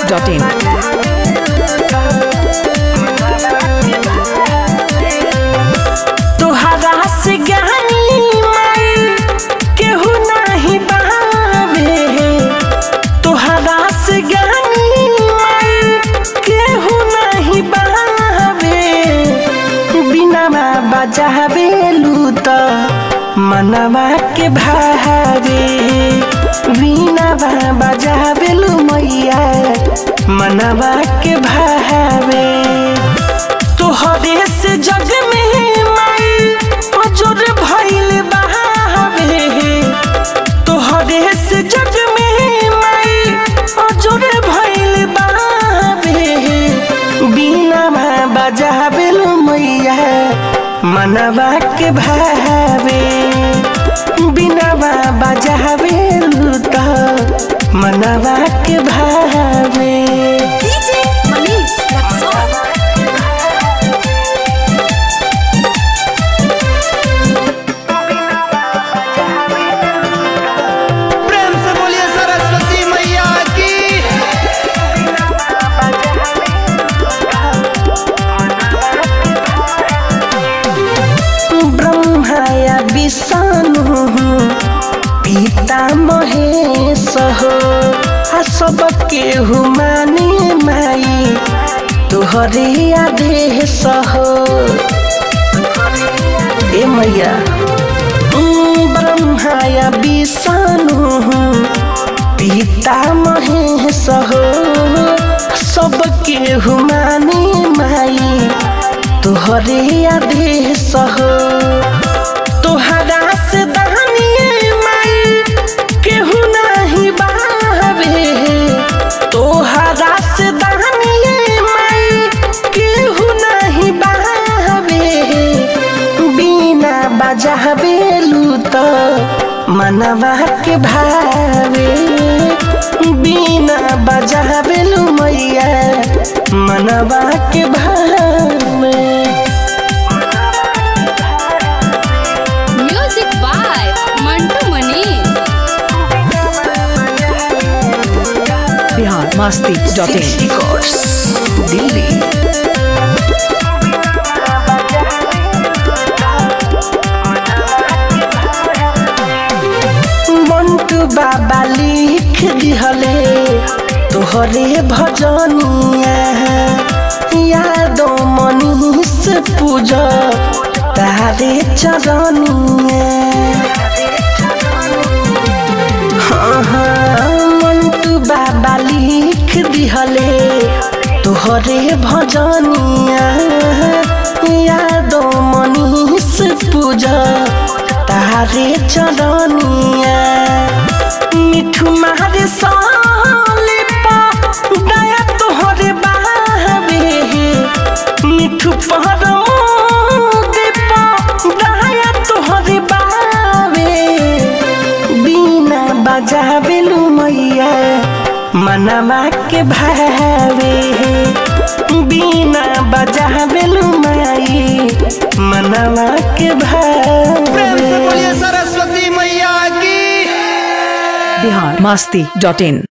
masti.in. तोहरा से गानी माई केहू नाही बावे तोहरा से गानी माई केहू नाही बावे बिना बजावे लूत मनवा के भावे बिना बजावे लू मैया मनवा के भावे तोहरे से जग में माई अजर भइल बहावे तोहरे से जग में माई अजर भइल बहावे बिना बजावे लो मैया मनवा के भावे बिना बजावे लो तो मनवा के भावे DJ Manish Luxor. प्रेम से बोलिए सरस्वती मैया की ब्रह्माया विष्णु पिता महेश हो आ सबके हुमानी माई तोहरे आदेश हो ए मैया उम, ब्रह्माया विष्णु पिता महेश हो सबके हुमानी माई तोहरे आदेश हो तोहरा से दानिए माई केहू नहीं बावे तोहरा से दानिए माई केहू नहीं बावे बिना बजावे लूत मनवा के भावे बिना बजावे लू मैया मनवा के भावे Music by Mantu Manish. Bihar masti.in. Records, Delhi Mantu बाबा लिख दिहले तोहरे भजनिया यादो मनीष पूज तारे चरनिया हाँ हाँ मंटू बाबा लिख दिहले तोहरे भजनिया यादो मनीष पूज तारे चरनिया मिठू मारे साले पा दया तोहरे बावे मिठू पहर पा दया तोहरे बावे बिना बजावे लू मैया मनवा के भावे बिना बजावे लू माई मनवा के प्रेम से भावे बोलिए सरस्वती मैया की Bihar masti.in.